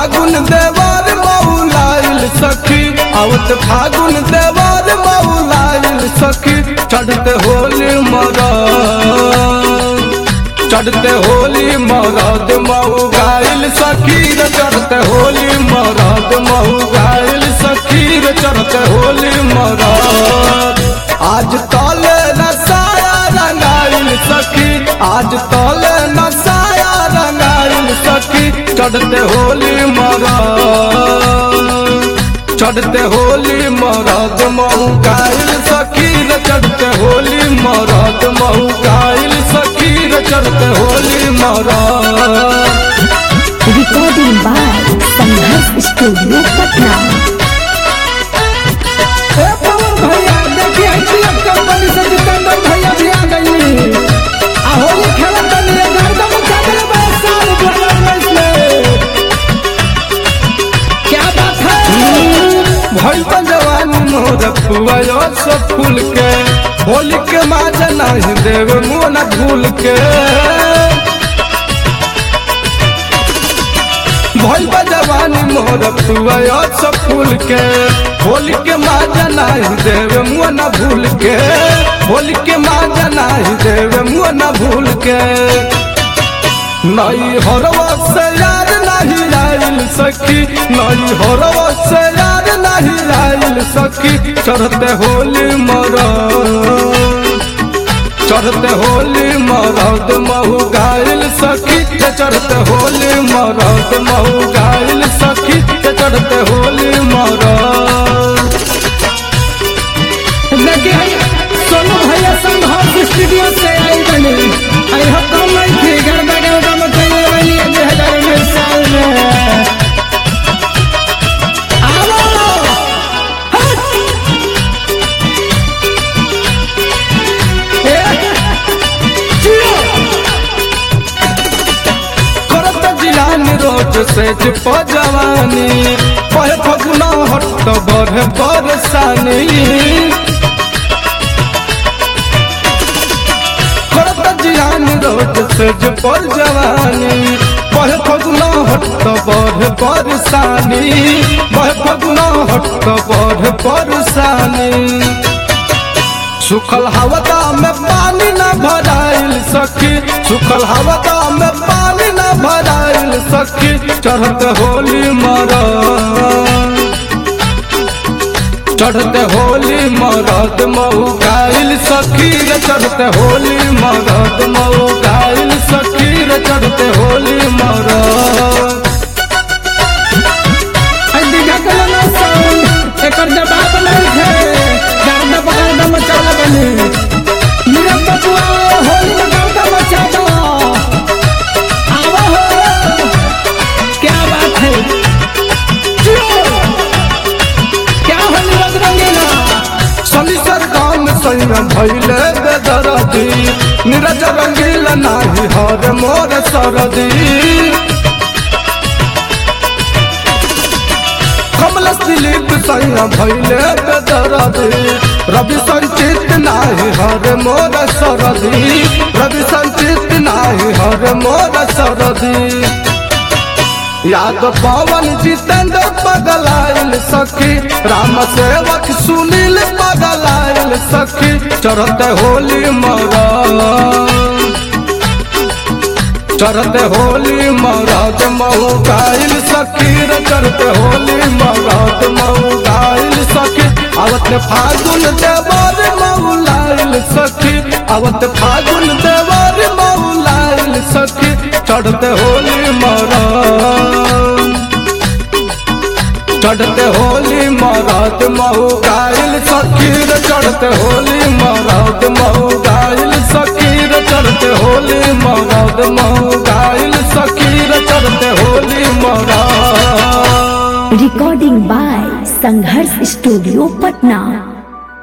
फागुन देवर मऊलाइल सखी आवत फागुन देवर मऊलाइल सखी चढ़ते होली मरा चढ़ते होली मरद मऊ गाइल सखी रे चढ़ते होली मरद मऊ गाइल सखी रे चढ़ते होली मरद आज तले नसाया रंगाइल सखी आज तले नसाया रंगाइल सखी चढ़ते होली मरद चढ़ते होली मरद महू गाइल सखी रे चढ़ते होली मरद महू गाइल सखी रे चढ़ते होली मरद Recording by Sanghas Studio, Patna. ए पवन भैया देखिए टीएफ कंपनी से जितेंद्र भैया भी आ गई आ होली खेलन के लिए गर्दन उठा के बड़ा साल बोलर में इसमें क्या बात है भइल त जवानी मोर पुआयो सब फूल के होली के माजा नहीं देव मुँह न भूल के भइल बा जवानी मोर पुआयो सब फूल के होली के माजा नहीं देव मुँह न भूल के होली के माजा नहीं देव मुँह न भूल के नई हरवा से यार नहीं आइल सखी नई हरवा से यार नहीं आइल सखी चढ़ते होली मरा चढ़ते होली मरद महू गाइल सखी के चढ़ते होली मरद महू गाइल सखी के चढ़ते होली मरद देखिए सोनू भैया संघर्ष स्टूडियो से आई बनी आई हो कम नहीं थी गर्दा गर्दा में चले बनी दो हजार उन्नीस साल में आओ करत जिलानी रोज से चिप जवानी पह फगुना हट बढ़ बरसानी करत जिलानी रोज से चिप जवानी पह फगुना हट बढ़ बरसानी पह फगुना हट बढ़ बरसानी सुखल हवदा में पानी न भराइल सखी सुखल हवदा में पानी न भराइल सखी चढ़ते होली मरा चढ़ते होली मरद मऊ गाइल सखी रे चढ़ते होली मरद मऊ गाइल सखी रे चढ़ते होली मरद आई दीघा के लोना साउंड एकर जवाब नहीं है गर्दा पकड़ मचा बनी मेरा बबुआ होली में गर्दा मचा दो आवा हो क्या बात है जियो। क्या होली रंग रंगीला सलीसर गाम संग भैले बेदरदी नीरज रंगील नाही हर मोर सरदी कमल दिलीप संग भैले बेदरदी रवि संचित नाही हर मोर सरदी रवि संचित नाही हर मोर सरदी याद पवन जितेंद्र पगलाइल सखी राम सेवक सुनील पगलाइल सखी चढ़ते होली मरा चढ़ते होली मरद महू गाइल सखी रे चढ़ते होली मरद महू गाइल सखी आवत फागुन देवर महू लाइल सखी आवत फागुन देवर महू लाइल सखी चढ़ते होली मरद चढ़ते होली मरद महू गाइल सखी रे चढ़ते होली मरद महू गाइल सखी रे चढ़ते होली मरद महू गाइल सखी रे चढ़ते होली मरद Recording by Sanghars Studio, Patna.